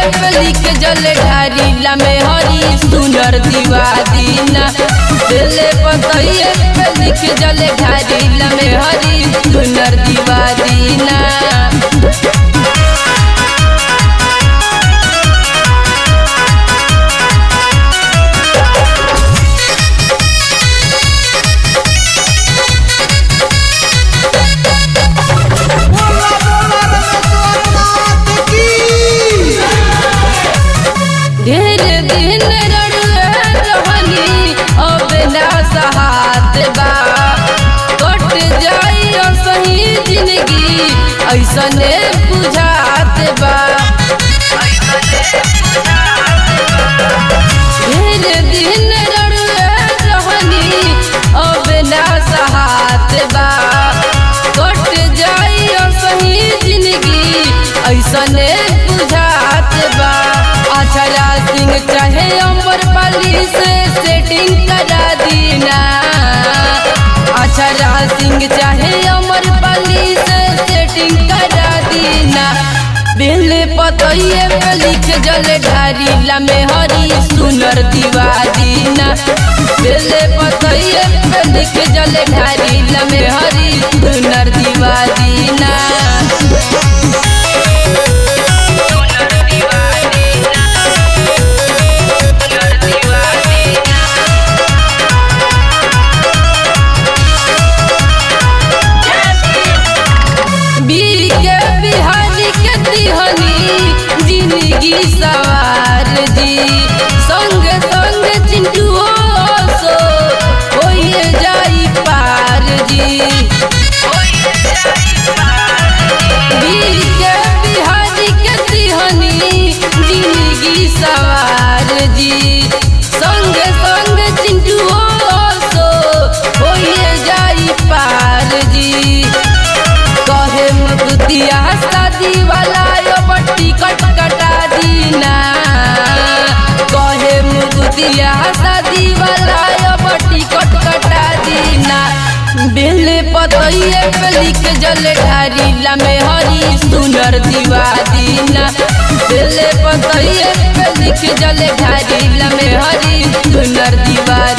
पे लिख जल ढारीला में हरी सुनर दीवा दीना बेले पतइए पे लिख जल ढारीला में हरी सुनर दीवा दीना बोला बोला रमेश्वर नाथ की ढेर दिन रड़ुए रहनी अब ना सहात बा कट जाई सही जिंदगी ऐसने बुझात बा ढेर दिन रड़ुए रहनी अब ना सहात बा कट जाई सही जिंदगी ऐसने बुझात बा अछरा सिंह चाहे अमर पाली से सेटिंग करा दीना अछरा सिंह चाहे अमर पाली से सेटिंग करा दीना बिल पतइए पे लिख जल ढारीला में हरी सुनर दीवा दीना बिल पतइए पे लिख जल ढारीला में हरी सुनर दीवा दीना बीर के बिहारी के तिहनी जिंदगी सवार जी संग संग चिंटुओ सो होइए जाई पार जी बीर के बिहारी के तिहनी जिंदगी सवार जी संग संग चिंटुओ सो होइए जाई पार जी कहे मुदिया शादी वाला यो बट्टी कट कटा दीना कहे मुदिया शादी वाला यो बट्टी कट कटा दीना बिल पतइए पे लिख जल ढारीला में हरी सुनर दीवा दीना बिल पतइए पे लिख जल ढारीला में हरी सुनर दीवा